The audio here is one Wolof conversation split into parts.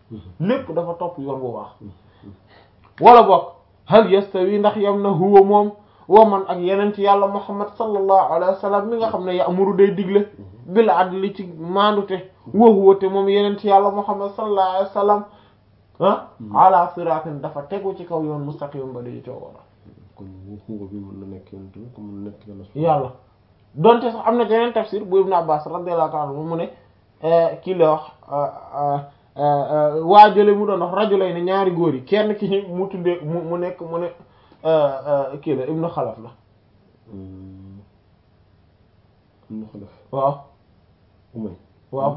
lépp dafa topp yoon bu baax wala boog hal yastawi ndax yam na huwa moom wa man ak yeneen ci yàlla muhammad sallallahu alayhi wa sallam mi nga xam ne ya'muru day digle bil adli ci maandute wa huwa te moom yeneen ci yàlla muhammad sallallahu alayhi wa sallam ah ala siratin dafa tegu ci kaw yoon mustaqim ba di coo wara kon xuuba bi mën na nekk yoon tamit comme mën na nekk yàlla yàlla donte sax am na yeneen tafsir bu ibn abbas radiyallahu ta'ala anhu mu ne kii la wax waa jële mu doon wax rajulay ne ñaari góor yi kenn ki ñu mu tuddee mu mu nekk mu ne kii la ibnu xalaf la ibnu xalaf waaw umay waaw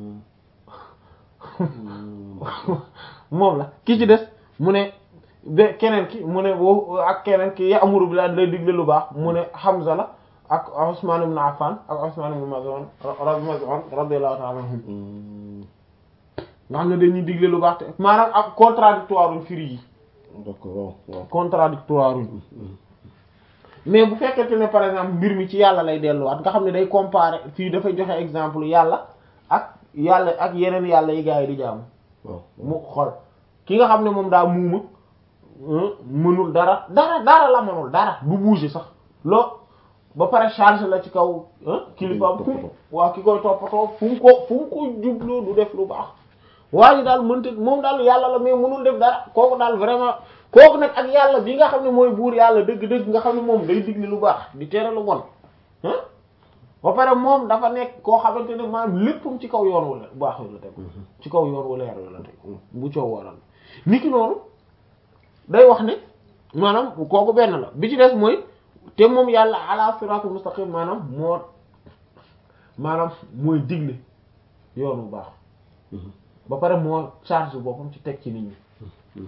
moom la ki ci des mu ne be keneen ki mu ne wo ak keneen ki ya'muru bil adli lay digle lu baax mu ne Hamza la ak Usman ibn Affan ak Usman ibn Maz'un Maz'un radiyallahu ta'ala anhum nga xam ne dañuy digle lu baax te maanaam ak contradictoire uñ firi yi d'accord waaw waaw contradictoire uñ mais bu fekkente ne par exemple mbir mi ci yàlla lay delluwaat nga xam ne day comparer fii dafay joxe exemple yàlla ak yàlla ak yeneen yàlla yi gaa yi di jaamu waaw mu xool ki nga xam ne moom daa muuma mënul dara dara dara la mënul dara du bouger sax loo ba pare charge la ci kaw kilifaam fu waaw ki koy toppatoo fu mu ko fu mu ko jubloo du def lu baax waaye daal mënta moom daal yàlla la mais mënul def dara kooku daal vraiment kooku nag ak yàlla bi nga xam ne mooy buur yàlla dëgg-dëgg nga xam ne moom day digle lu baax di tere lu bon ah ba pare moom dafa nekk koo xamante ne maanaam léppam ci kaw yoon wala baax la teg ci kaw yoon wala yar la teg bu coow waral niki noonu day wax ne maanaam kooku benn la bi ci des mooy te moom yàlla ala siratul mustaqim maanaam moo maanaam mooy digle yoon bu baax ba pare moo charge boppam ci teg ci nit ñi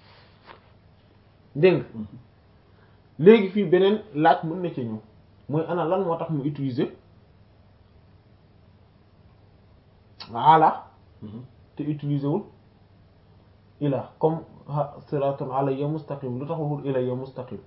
dégg nga léegi fii beneen laaj mën na ci ñëw mooy ana lan moo tax mu utiliser ala te utiliser wul ila comme siratun alayya mustaqim lu tax waxul ilayya mustaqim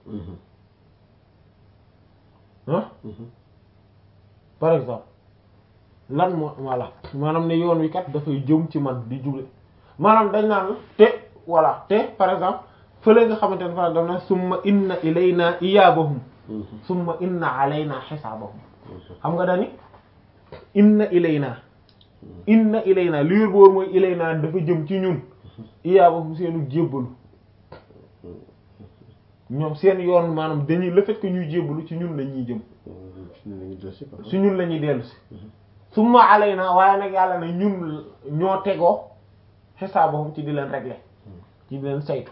ah par exemple lan moo voilà maanaam ne yoon wi kat dafay jëm ci man di jule maanaam dañ naan te voilà te par exemple fële nga xamante ne fa dam na summa inna ilayna iyabahum summa inna alayna xisaabahum xam nga dani inna ilayna inna ilayna li wér boor mooy ilayna dafa jëm ci ñun iyabahum seenu jébbalu ñoom seen yoon maanaam dañuy le fait que ñuy jébbalu ci ñun la ñuy jëm ci ñun la ñuy dellu si summa alayna waaye nag yàlla ne ñun ñoo tegoo xisaabahum ci di leen régler ci di leen saytu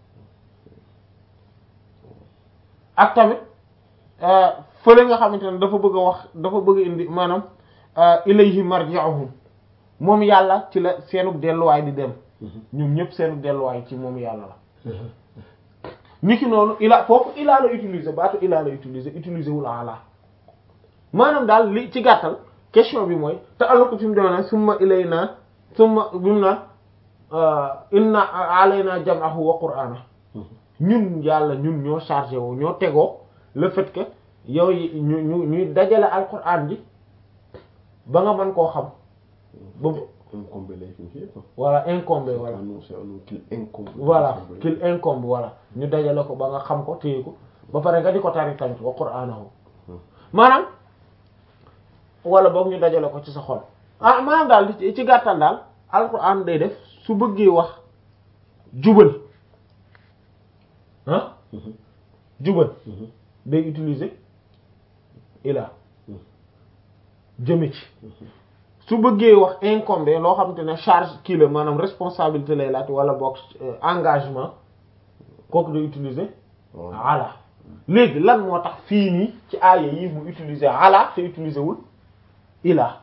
ak tamit fële nga xamante ne dafa bëgg a wax dafa bëgg a indi maanaam ilayhi marji'uhum moom yàlla ci la seenug delluwaay di dem ñoom ñëpp seenug delluwaay ci moom yàlla la niki noonu ila foofu ilaa la utiliser baatu ilaa la utiliser utiliser wul ala maanaam daal li ci gàttal question bi mooy te alors que fi mu demee summa ilayna summa bi mu na inna alayna jam'ahu wa qur'ana ñun yàlla ñun ñoo chargé woo ñoo tegoo le fait que yow yi ñu ñu ñuy dajale alquran ji ba nga mën koo xam ba incombé lay fi fii quoi voilà incombé voilà non c'est un qu'il incombe voilà qu'il incombe voilà ñu dajale ko ba nga xam ko téye ko ba pare nga di ko tari tamit wa qur'anahu maanaam wala boog ñu dajale ko ci sa xol ah maanaam daal ci gàttal daal alquran day def su bëggee wax jubal ah jubal day utiliser ila jëme ci su bëggee wax incombé loo xamante ne charge kii la maanaam responsabilité lay laaj wala boog engagement kooku day utiliser ala léegi lan moo tax fii nii ci aaya yi mu utiliser ala te utiliser wul ila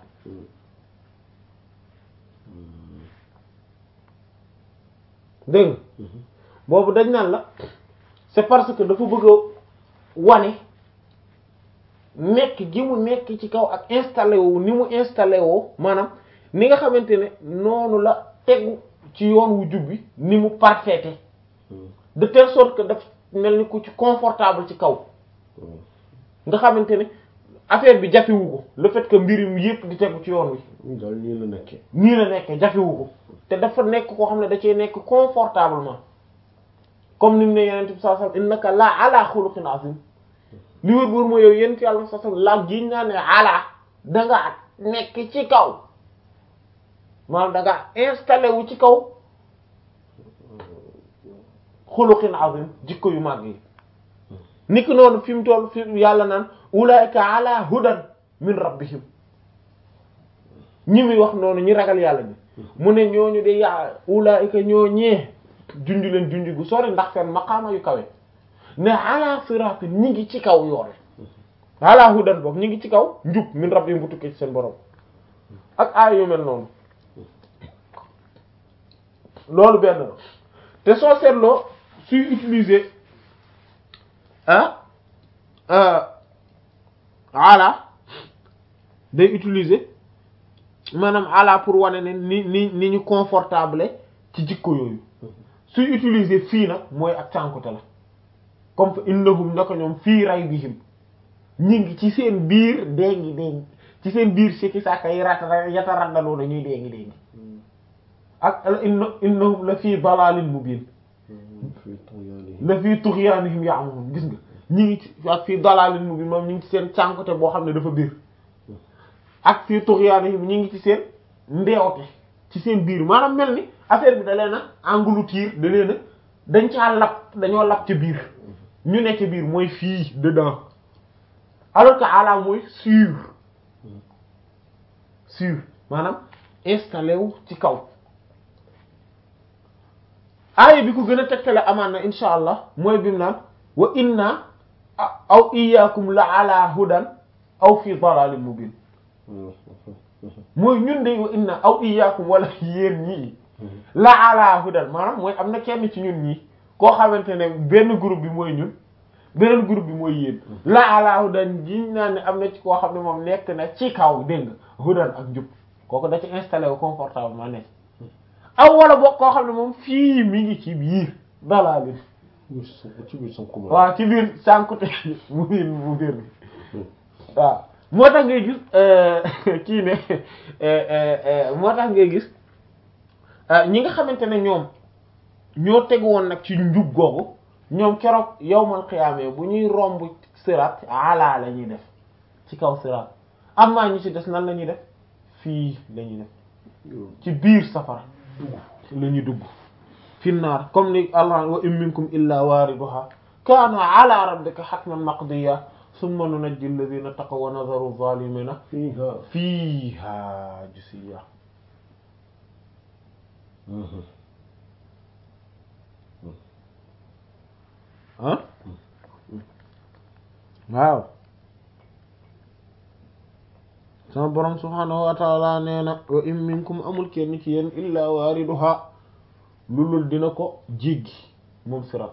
dégg nga boobu dañ naan la c'est parce que dafa bëgg a wane nekk gi mu nekk ci kaw ak installé wu ni mu installé woo maanaam ni nga xamante ne noonu la tegu ci yoon wu jub bi ni mu parfaite de telle sorte que daf mel ni ku ci confortable ci kaw nga xamante ne affaire bi jafewu ko le fait que mbir mi yépp di tegu ci yoon wi oui daal nii la nekkee. nii la nekkee jafewu ko te dafa nekk koo xam ne da cee nekk confortablement comme ni mu ne yeneen bi sallallahu alayhi wasallam innaka la ala xuluqin azim li wër wër mooy yow yent yàlla sallallahu alayhi wasallam la giñ naa ne ala danga nekk ci kaw maanaam danga installé wu ci kaw xuluqin azim jikko yu màgg yi niki noonu fi mu toll fi yàlla naan ulaika ala hudan min rabbihim ñi muy wax noonu ñi ragal yàlla bi mu ne ñooñu de yaa ulaika ñoo ñee junj leen junj gu sori ndax seen maqaama yu kawe ne ala siratin ñi ngi ci kaw yoon ala hudan boog ñi ngi ci kaw njub min rabbihim bu tukkee ci seen borom ak aay yu mel noonu loolu benn la te soo seetloo suy utiliser ah ala day utiliser maanaam ala pour wane ne ni ni ni ñu confortable ci jikko yooyu suy utiliser fii nag mooy ak cànkute la comme fa innahum naka ñoom fii raybihim ñi ngi ci seen biir déngi déngi ci seen biir sikki sàkka yi rata yata raddaloo na ñuy déngi déngi ak inna innahum la fii dalalin mubin la fii tughyanihim ya'mahun gis nga ñi ngi ci ak fii dalalin mubin moom ñi ngi ci seen cànkute boo xam ne dafa biir ak fii tughyanihim ñi ngi ci seen mbeewte ci seen biir maanaam mel ni affaire bi da leen a engloutir da leen a dañ caa lap dañoo lap ci biir ñu ne ci biir mooy fii dedans alors que ala mooy sur sur maanaam installé wu ci kaw aaya bi ko gën a tegtale amaan na insha allah mooy bi mu naan wa inna aw iyyakum la ala hudan aw fi dalalin mubin mooy ñun de wa inna aw iyyakum wala yéen ñii la ala hudan maanaam mooy am na kenn ci ñun ñii koo xamante ne benn groupe bi mooy ñun beneen groupe bi mooy yéen la ala hudan jiñ naa ne am na ci koo xam ne moom nekk na ci kaw dégg nga hudan ak njub kooku da ci installé wu confortablement nekk aw wala boog koo xam ne moom fii mi ngi ci biir dalaa li ci biir sànq waaw ci biir sànkute mu biir mu biir bi waaw moo tax ngay gis kii ne moo tax ngay gis ñi nga xamante ne ñoom ñoo tegu woon nag ci njub googu ñoom keroog yawmal qiyaama bu ñuy romb sirat ala la ñuy def ci kaw sirat am naa ñu ci des nan la ñuy def fii la ñuy def ci biir safara la ñuy dugg fi naar comme ni allah wa in minkum illa waariduha kaana ala rabbika hatman maqdiya summa nunajji alladhina taqaw wa nadharu zalimina fiiha fiiha jisiya ah waaw sama borom subhaanahu wa taala nee na wa in minkum amul kenn ci yéen illa waariduha lulul dina ko jéggi moom sirat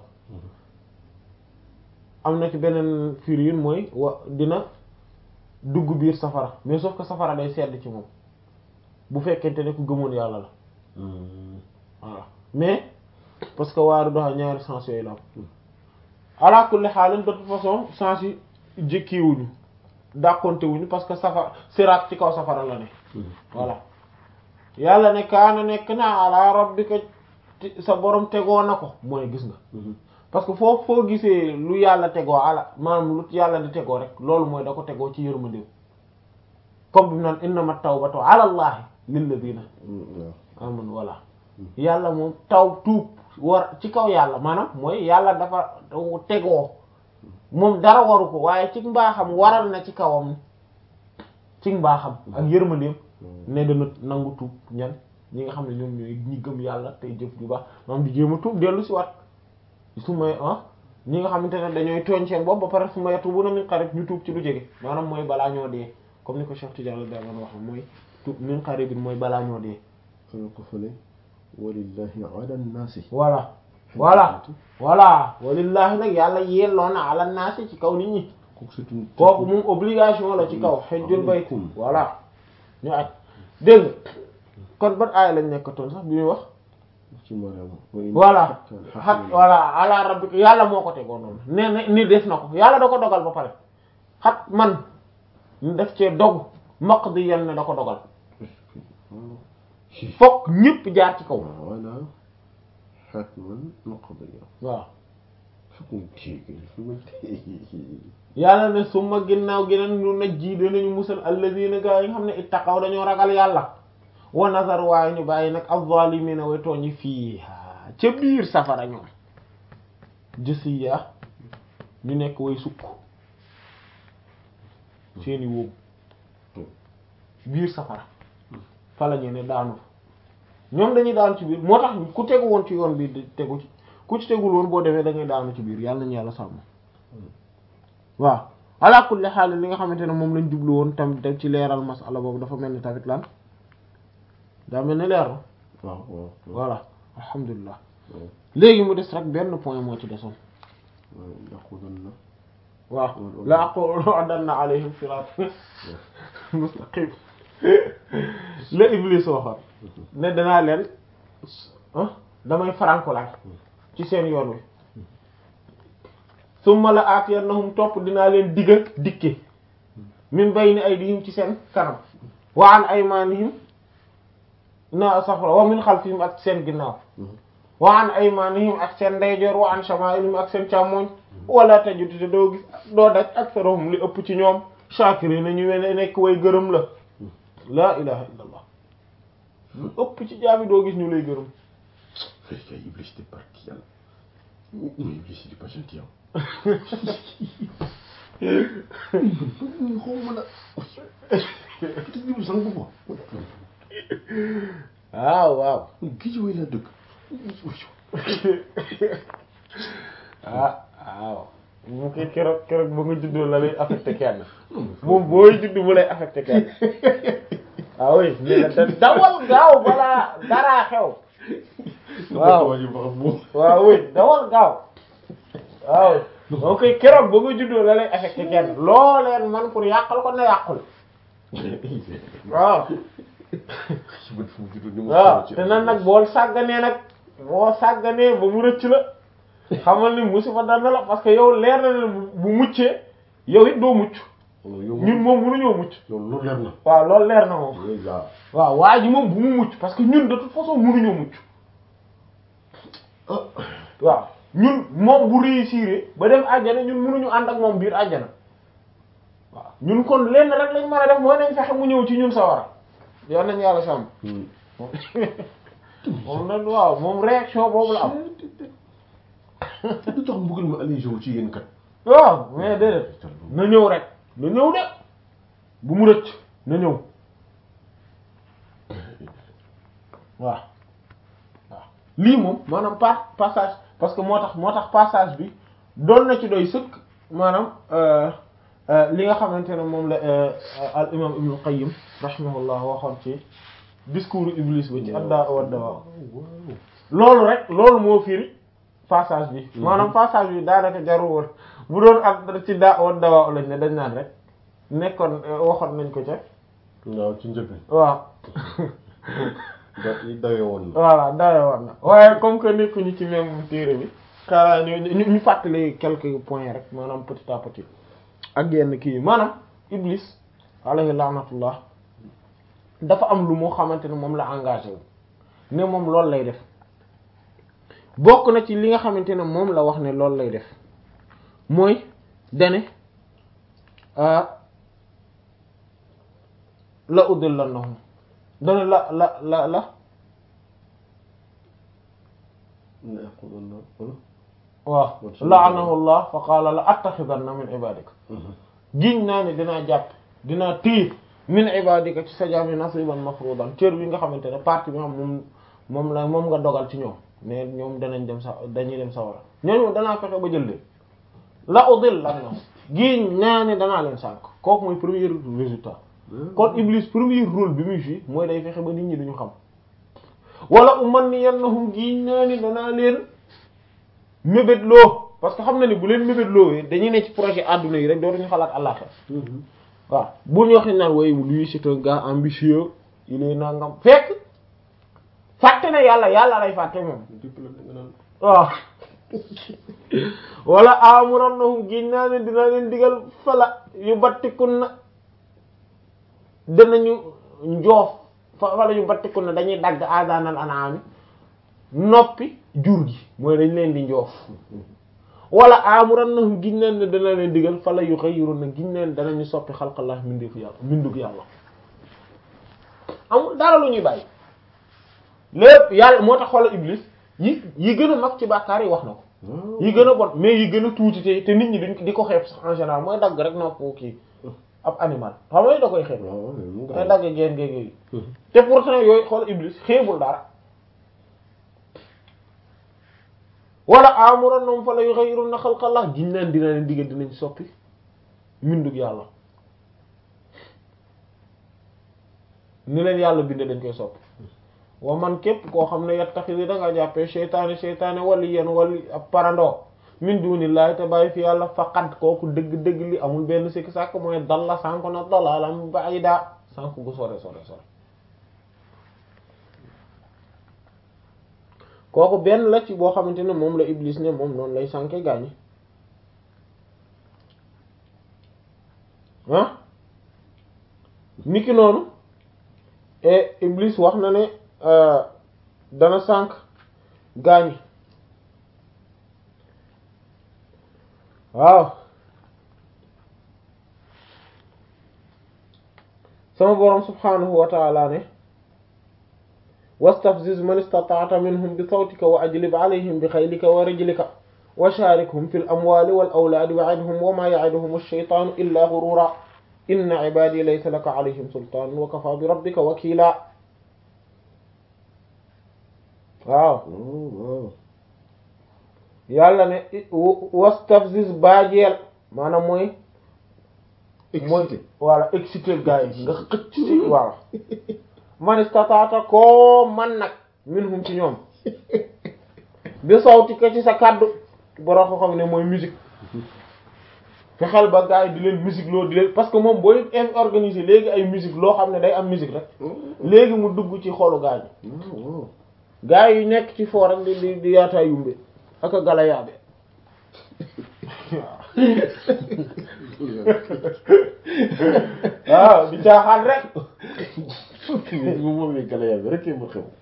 am na ci beneen firiin mooy wa dina dugg biir safara mais sauf que safara day sedd ci moom bu fekkente ne ku gëmoon yàlla la voilà mais parce que waariduha ñaari sens yooyu la am ala kulli xaalin de toute façon sens yi jëkkiwuñu dàqonte wuñu parce que safara siraat ci kaw safara la ne voilà yàlla ne kaana nekk na ala rabbika sa borom tegoo na ko mooy gis nga parce que foofu foo gisee lu yàlla tegoo ala maanaam lu yàlla di tegoo rek loolu mooy da ko tegoo ci yërmandeem comme bi mu naan innama tawbatu ala allahi lilladina amanu voilà yàlla moom taw tuub war ci kaw yàlla maanaam mooy yàlla dafa tegoo moom dara waru ko waaye ci mbaaxam waral na ci kawam ci mbaaxam ak yërmandeem ne dana nangu tuub ñan ñi nga xam ne ñoom ñooy ñi gëm yàlla tey jëf ju baax maanaam di jéem a tuub dellu si wat su may ah ñi nga xamante ne dañooy tooñ seen bopp ba pare su ma yatubu na min qarib ñu tuub ci lu jege maanaam mooy balaa ñoo dee comme ni ko Cheikh Tidiane da doon wax mooy tuub min qarib mooy balaa ñoo dee xanaa ko fële walillahi ala nnaasi voilà voilà voilà walillahi nag yàlla yelloon na ala naasi ci kaw nit ñi kooku moom obligation la ci kaw xejjul bayt voilà ñu aj dégg kon ban aaya lañ nekkatoon sax bi ñuy wax ci Mariam voilà xat voilà ala rabbika yàlla moo ko tegoo noonu nee na ni def na ko yàlla da ko dogal ba pare xat man ñu def cee dog maq di yenn ne da ko dogal fokk ñépp jaar ci kaw voilà hatman maqdiya waaw fokk mu téye fi ma téye yàlla ne suma ginnaaw gi nag ñu naj ji danañu musal alladina gaa yi nga xam ne ittaqaw dañoo ragal yàlla wa nazar waaye ñu bàyyi nag az-zalimina way tooñi fii ca biir safara ñoom jësiya ñu nekk way sukk seeni wóobu biir safara fa la ñu ne daanu fa ñoom dañuy daanu ci biir moo tax ku tegu woon ci yoon bi di tegu ci ku ci tegul woon boo demee da ngay daanu ci biir yàlla nañu yàlla sàmm waaw ala kulli xaal li nga xamante ne moom lañ jublu woon tam dem ci leeral masala boobu dafa mel ni tamit lan daa mel ni leer na waaw waaw voilà alhamdulilah waaw léegi mu des rek benn point moo ci desoon waaw yaqulan na waaw la aqudanna alayhim sirat mustaqim la iblis waxoon ne danaa leen ah damay farankulaay ci seen yoon wi summa la aatiyannahum topp dinaa leen digga dikke min bayni aydihim ci seen kanam wa an aymanihim na safra wa min xalfihim ak seen ginnaaw wa an aymanihim ak seen ndeyjoor wa an shama'ilihim ak seen càmmoñ wala tajudu te doo gis doo daj aktharuhum li ëpp ci ñoom shaakiriin ñu wene nekk way gërëm la laa ilaha illa allah lu ëpp ci jaami doo gis ñu lay gërëm fekk ay iblis di barki yàlla mais iblis di pas gentil yow xaw ma la te dibu sang bu waaw waaw géej way laa dëkk ah waaw mu koy keroog keroog ba nga juddoo la lay affecté kenn moom booy judd mu lay affecté kenn ah oui mais da dawal gaaw balaa daraa xew waaw waaw oui dawal gaaw waaw moo koy keroog ba nga juddoo la lay affecté kenn loo leen man pour yàqal ko na yàqul waaw waaw te nan nag bool sàgganee nag boo sàgganee ba mu rëcc la xamal ni musiba dal na la parce que yow leer na ne bu muccee yow it doo mucc ñun moom mënuñoo mucc loolu leer na waaw loolu leer na moom déjà waaw waa ji moom bu mu mucc parce que ñun de toute façon mënuñoo mucc waaw ñun moom bu réussir ba dem àjjana ñun mënuñu ànd ak moom biir àjjana waaw ñun kon lenn rek lañ mën a def mooy nañ fexe mu ñëw ci ñun sawara yoon nañ yàlla sàmm moom nag waaw moom réaction boobu la am du tax mbugal ma allégé wu ci yéen kat waaw mais déedéet na ñëw rek na ñëw de bu mu rëcc na ñëw waaw waaw lii moom maanaam pa passage parce que moo tax moo tax passage bi doon na ci doy sëkk maanaam li nga xamante ne moom la al imam ibnu qayyim rahimahullah waxoon ci discours iblis ba ci adda wa dawa loolu rek loolu moo firi passage bi maanaam passage bi daanaka jarul woon bu doon ak ci daa wa dawa lañ ne dañ naan rek nekkoon waxoon nañ ko ca waaw ci njëkk waaw da dawe woon na voilà dawe woon na waaye comme que nekkuñu ci même téere bi xanaa ñu ñu ñu fàttali quelques points rek maanaam petit à petit ak yenn kii yi maanaam iblis alayhi laanatullah dafa am lu moo xamante ne moom la engagé wu ne moom loolu lay def bokk na ci li nga xamante ne moom la wax ne loolu lay def mooy dane la udillannahum dane la la la la waaw la'anahu allah fa qaala la attaxidanna min ibadika giñ naa ne dinaa jàpp dinaa téye min ibadika ci sa jaami nasiban mafrudan cër bi nga xamante ne partie bi nga xam moom moom la moom nga dogal ci ñoom mais ñoom danañ dem sa dañuy dem sawara ñooñu danaa fexe ba jël leen la udil lan na giñ naa ne danaa leen sànk kooku mooy premier résultat kon Iblis premier rôle bi muy fi mooy day fexe ba nit ñi duñu xam wala umanniyannahum giñ naa ne danaa leen mébétloo parce que xam na ni bu leen mébétloo dañuy ne ci projet adduna yi rek dootuñu xalaat àllaxira waaw bu ñu waxee naan way lui c'est un gars ambitieux il est nangam fekk fàtte na yàlla yàlla lay fàtte moom waaw wala amurannahum giñ naa ne dina leen digal fala yu battikun na danañu njoof fala yu battiku ne dañuy dagg aadaanal anaami noppi jur gi mooy dañ leen di njoof wala amuran na giñ leen ne dana leen digal fala yu xëyiru na giñ leen danañu soppi xalqallah mindeefu yàlla mindug yàlla amul dara lu ñuy bàyyi lépp yàlla moo tax xoolal iblis yi yi gën a mag ci bàkkaar yi wax na ko yi gën a bon mais yi gën a tuuti te te nit ñi duñ di ko xeeb sax en général mooy dagg rek nopp kii ab animal xam nga da koy xeeb mooy dagg geen géeg yooyu te pourtant yooyu xool iblis xeebul dara wala amuran noom fa la yughayyiruna xalqallah giñ leen dina leen diggal dinañ soppi mbindug yàlla ni leen yàlla binde dañ koy soppi wa man képp koo xam ne yattaxidi da nga jàppee seytaane seytaane wali yéen wali ab parandoo min dunillahi te bàyyi fi yàlla faqat kooku dëgg-dëgg li amul benn sikki sàkk mooy dalla sànko na dalalam ba'ida sànk gu sore sore sore kooku benn la ci boo xamante ne moom la iblis ne moom noonu lay sànke gaañi ah niki noonu et iblis wax na ne dana sànk gaañi waaw sama boroom subhanahu wa ta'ala ne wastafziz man istata'ta minhum bi sawtika wa ajlib alayhim bi xaylika wa rijlika wa sharikhum fil amwali wal awladi wa'idhum wa ma ya'iduhum ash-shaytanu illa ghurura inna ibadi laysa laka alayhim sultan wa kafa bi rabbika wakila waaw yàlla ne wastafziz baajeel maanaam mooy mooy voilà excité gars yi nga xëcc ci voilà man istataata koo man nag minhum ci ñoom bi sawti ko ci sa kàddu boroo ko xam ne mooy musique fexeel ba gars yi di leen musique loo di leen parce que moom booy organiser léegi ay musique loo xam ne day am musique rek léegi mu dugg ci xolu gars yi gars yi nekk ci foo rek di di di yaataa yumbe ak a gala yaabe waaw di caaxaan rek moom moom la gala yaabe rek ma xew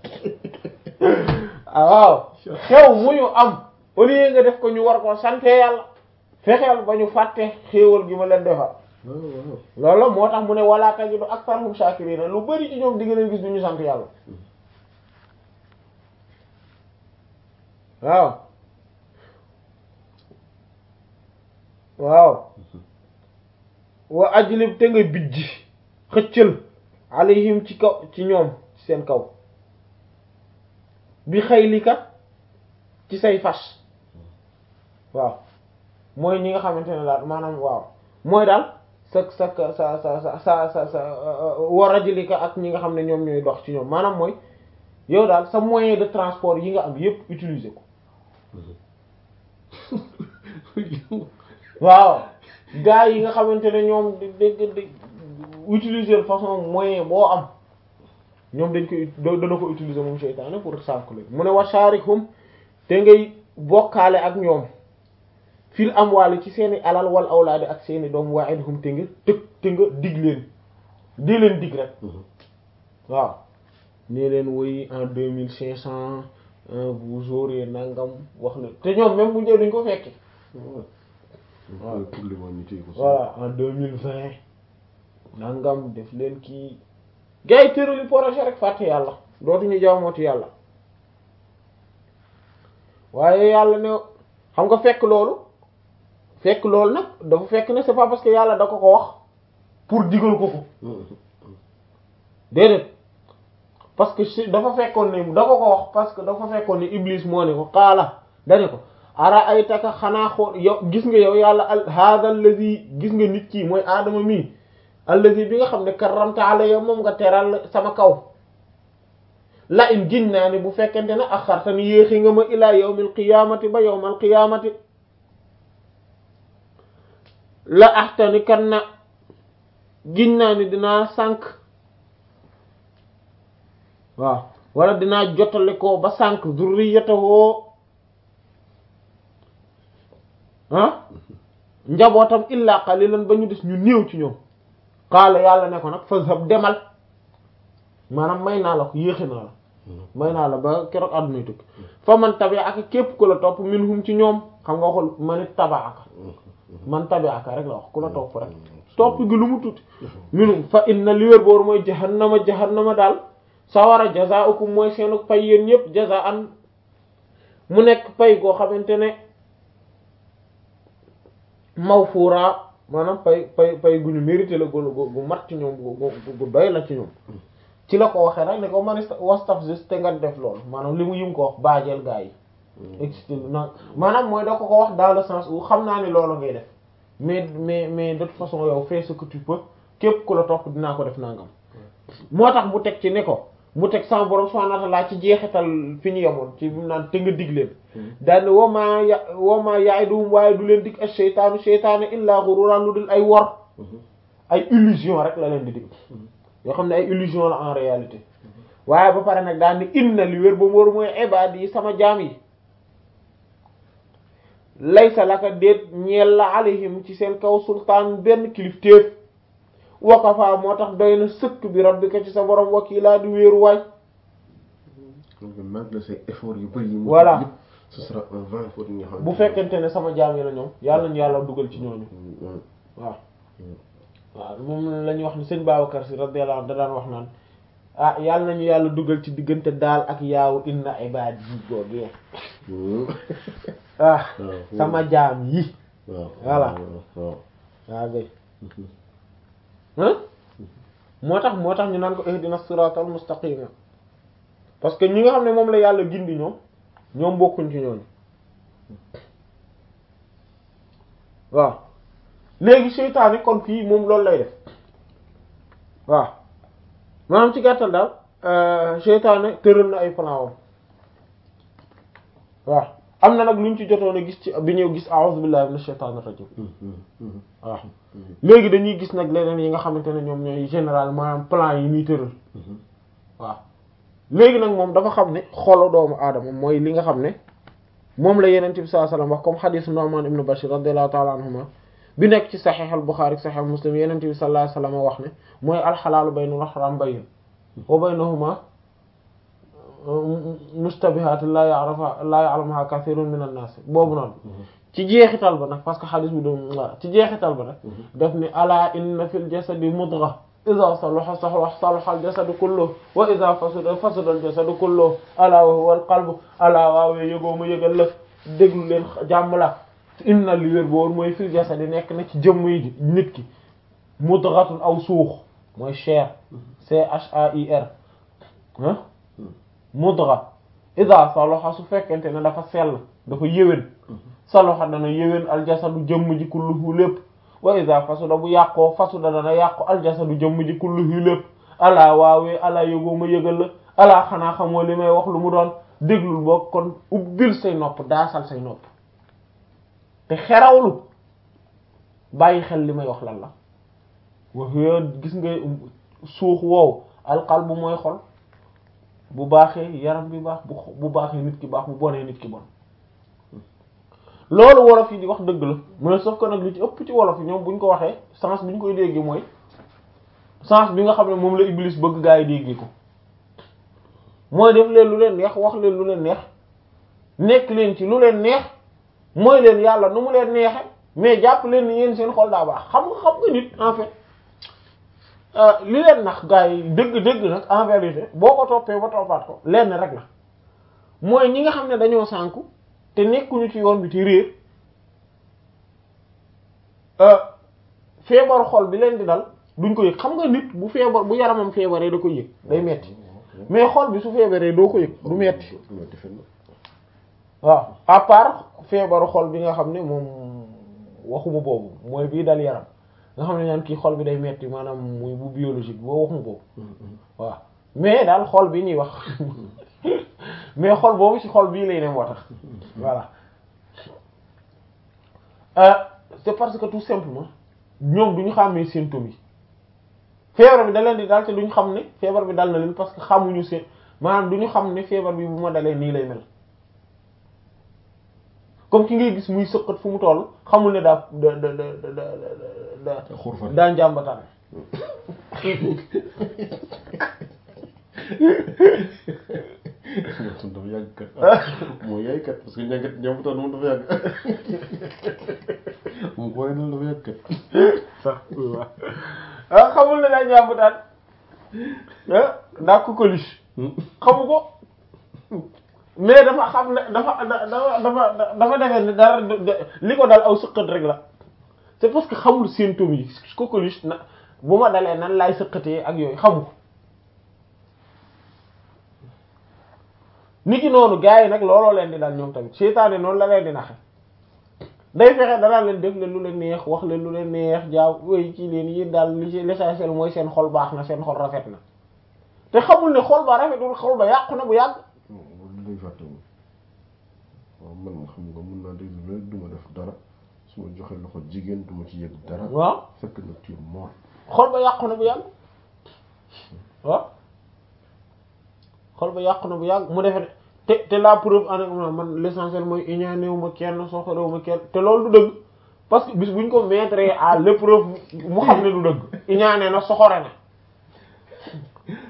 waaw xew mu ñu am au lieu nga def ko ñu war koo sante yàlla fexeel ba ñu fàtte xéewal gi ma leen defal loolu moo tax mu ne wala tajidu aktharhum shakirina lu bari ci ñoom di nga leen gis du ñu sant yàlla waaw waaw wa ajlib te nga bijji xëccal alayhim ci kaw ci ñoom ci seen kaw bi xaylika ci say fas waaw mooy ñi nga xamante ne daal maanaam waaw mooy daal sa sa sa sa sa sa sa sa wa rajlika ak ñi nga xam ne ñoom ñooy dox ci ñoom maanaam mooy yow daal sa moyen de transport yi nga am yépp utiliser ko waaw gars yi nga xamante ne ñoom di di di utiliser façon moyen boo am ñoom dañ koy dana ko utiliser moom seytaane pour sànq la mu ne wa sharikhum te ngay bokkaale ak ñoom fil amwaali ci seeni alal wal awlaadi ak seeni doom wa'idhum te nga tëg te nga dig leen di leen dig rek waaw nee leen woy en deux mille cinq cent vous aurez nangam wax la te ñoom même bu njëriñ duñ ko fekke waaw pour l'humanité voilà en deux mille vingt nangam def leen kii gars yi tërali projet rek fàtte yàlla dootuñu jaamooti yàlla waaye yàlla ne xam nga fekk loolu fekk loolu nag dafa fekk ne c'est pas parce que yàlla da ko ko wax pour digal ko ko déedéet parce que si dafa fekkoon ne da ko ko wax parce que dafa fekkoon ne Iblis moo ne ko xaala dane ko ara ay taka xanaa xool yow gis nga yow yàlla al hada allazi gis nga nit kii mooy aadama mii allazi bi nga xam ne karramta alayya moom nga teral sama kaw la in gin naa ne bu fekkente ne axartani yéexi nga ma ilaa yawmil qiyaamati ba yawmal qiyaamati la axtani kan na gin naa ni dinaa sànq waaw wala dinaa jotale ko ba sànq zurriyatahu ah njabootam illa qalilan ba ñu des ñu néew ci ñoom qaala yàlla ne ko nag fazhab demal maanaam may naa la ko yéexe naa la may naa la ba keroog àdduna tukki fa man tabi ak képp ku la topp minhum ci ñoom xam nga waxul man it tabaaka man tabi aka rek la wax ku la topp rek topp gi lu mu tuuti minhum fa inna li wér boor mooy jahannama jahannama daal sawara jazaa'ukum mooy seenu pay yéen ñëpp jazaa'an mu nekk pay goo xamante ne mawfuura maanaam pay pay pay gu ñu mérité la gu gu mat ci ñoom gu gu doy la ci ñoom ci la ko waxee rek ne ko man wastafzis te nga def loolu maanaam li mu yim ko wax baajeel gaa yi excité na maanaam mooy da ko ko wax dans le sens où xam naa ne loolu ngay def mais mais mais de toute façon yow fais ce que tu peux képp ku la topp dinaa ko def nangam moo tax mu teg ci ne ko mu teg sama borom subhanahu wa ta'ala ci jeexital fi ñu yemoon ci bi mu naan te nga dig leen daanne wama ya wama ya'iduhum waaye du leen dig ak seytaanu seytaane illa ghururan lu dul ay wor ay illusion rek la leen di dig yoo xam ne ay illusion la en réalité waaye ba pare nag daan ni inna li wér ba mu war mooy ibaad yi sama jaam yi laysa laka déet ñeel la alayhim ci seen kaw sultaan benn kilifteef wakafa moo tax doy na sëkk bi rabbika ci sa borom wakiilaa di wéeru waay malgré ses efforts yu bari yi mu Voilà. yëpp ce sera un vain pour ñi nga xam bu fekkente ne sama jaam yi la ñoom yàlla ñu yàlla dugal ci ñooñu waaw waaw moom la ñuy wax ni sëñ Babacar si radiyallahu anhu da daan wax naan ah yàlla nañu yàlla dugal ci diggante daal ak yaawu inna ibaad yi googee ah sama jaam yi waaw Voilà. waaw waaw gay moo tax moo tax ñu naan ko ihdina siratal mustaqima parce que ñi nga xam ne moom la yàlla gindi ñoom ñoom bokkuñ ci ñooñu waaw léegi seytaane kon fii moom loolu lay def waaw maanaam ci gàttal daal euh, seytaane tëral na ay plan wam waaw am na nag luñ ci jotoon a gis ci bi ñëw gis a'udhu billahi minash shaitanir rajim waaw léegi dañuy gis nag leneen yi nga xamante ne ñoom ñooy général maanaam plan yi muy tëral waaw léegi nag moom dafa xam ne xolu doomu aadama mooy li nga xam ne moom la yeneen bi sallallahu alayhi wasallam wax comme xadiis Nu'man ibn Bashir radiyallahu ta'ala anhuma bi nekk ci saxiix al Buxaari saxiix Muslim yeneen bi sallallahu alayhi wasallam wax ne mooy alxalaalu baynal haram bayyin wa baynahuma mustabihaat la ya'rafa la ya'lamuha kathirun min an-nas boobu noonu ci jeexital ba nag parce que xadis bi doon waaw ci jeexital ba nag daf ni ala inna fil jasadi mudgha idha salaha salaha al jasadu kulluhu wa idha fasada fasada al jasadu kulluhu ala wa huwa al qalbu ala waawee yëgoo ma yëgal la déglu leen jàmm la inna li wér boor mooy fil jasadi nekk na ci jëmm yi nit ki mudghatun aw suux mooy chair C H A I R ah mudgha idha salaha su fekkente ne dafa sell dafa yéwén salaha dana yéwén aljasadu jëmm ji kulluhu lépp wa iza fasuda bu yàqoo fasuda dana yàqu aljasadu jëmm ji kulluhu lépp alaa waawee alaa yëgoo ma yëgal la alaa xanaa xamoo li may wax lu mu doon déglul boo kon ubbil say nopp daasal say nopp te xerawlu bàyyi xel li may wax lan la wax yo gis nga suux woowu alqalbu mooy xol bu baaxee yaram bi baax bu bu baaxee nit ki baax bu bonee nit ki bon loolu wolof yi di wax dëgg la mais sauf que nag li ci ëpp ci wolof yi ñoom bu ñu ko waxee sens bi ñu koy déggee mooy sens bi nga xam ne moom la Iblis bëgg gaa yi déggee ko mooy def leen lu leen neex wax leen lu leen neex nekk leen ci lu leen neex mooy leen yàlla nu mu leen neexe mais jàpp leen ni yéen seen xol daa baax xam nga xam nga nit en fait li leen nax gaa yi dëgg dëgg nag en vérité boo ko toppee ba toppaat ko lenn rek la mooy ñi nga xam ne dañoo sànku te nekkuñu ci yoon bi ci réer feebaru xol bi leen di dal duñ ko yëg xam nga nit bu feebar bu yaramam feebaree da ko yëg day metti mais xol bi su feebaree doo ko yëg du metti waaw à part feebaru xol bi nga xam ne moom waxuma boobu mooy bii dal yaram nga xam ne ñaan kii xol bi day metti maanaam muy bu biologique boo waxuma boobu waaw mais daal xol bi ñuy wax mais xol boobu ci xol bii lay ne moo tax voilà euh, c'est parce que tout simplement ñoom du ñu xàmmee symptômes yi feebar bi da leen di daal te duñu xam ne feebar bi dal na leen parce que xamuñu seen maanaam du ñu xam ne feebar bi bu ma dalee nii lay mel comme ki ngay gis muy sëqat fu mu toll xamul ne daa da da da da da xurfan daa njàmbataan ñoom dafa yàgg kat moo yaay kat parce que ñàkkat ñamutoon moom dafa yàgg moom ko waaye noonu dafa yàgg kat sax ah xamul ne daa ñàmbutaan ah daa ko coliche xamu ko mais dafa xam ne dafa dafa dafa dafa defee ne dara li ko dal aw sëqat rek la c'est parce que xamul symptômes yi coqueluche na bu ma dalee nan laay sëqatee ak yooyu xamu ko nit ki noonu gars yi nag looloo leen di dal ñoom tamit seytaane noonu la leen di naxe day fexe danaa leen def leen lu leen neex wax leen lu leen neex jaaw wéy ci leen yi daal li ci l'essentiel mooy seen xol baax na seen xol rafet na te xamul ne xol ba rafetul xol ba yàqu na bu yàgg loolu lay fàtte moom waaw man xam nga mun naa déglu rek du ma def dara su ma joxe loxo jigéen du ma ci yëg dara waaw fekk na tu es mort xol ba yàqu na bu yàgg waaw xol ba yàqu na bu yàgg mu defe te te la preuve en man l'essentiel mooy iñaanewu ma kenn soxorewu ma kenn te loolu du dëgg parce que bis buñ ko mettre à l'épreuve mu xam ne du dëgg iñaane na soxore na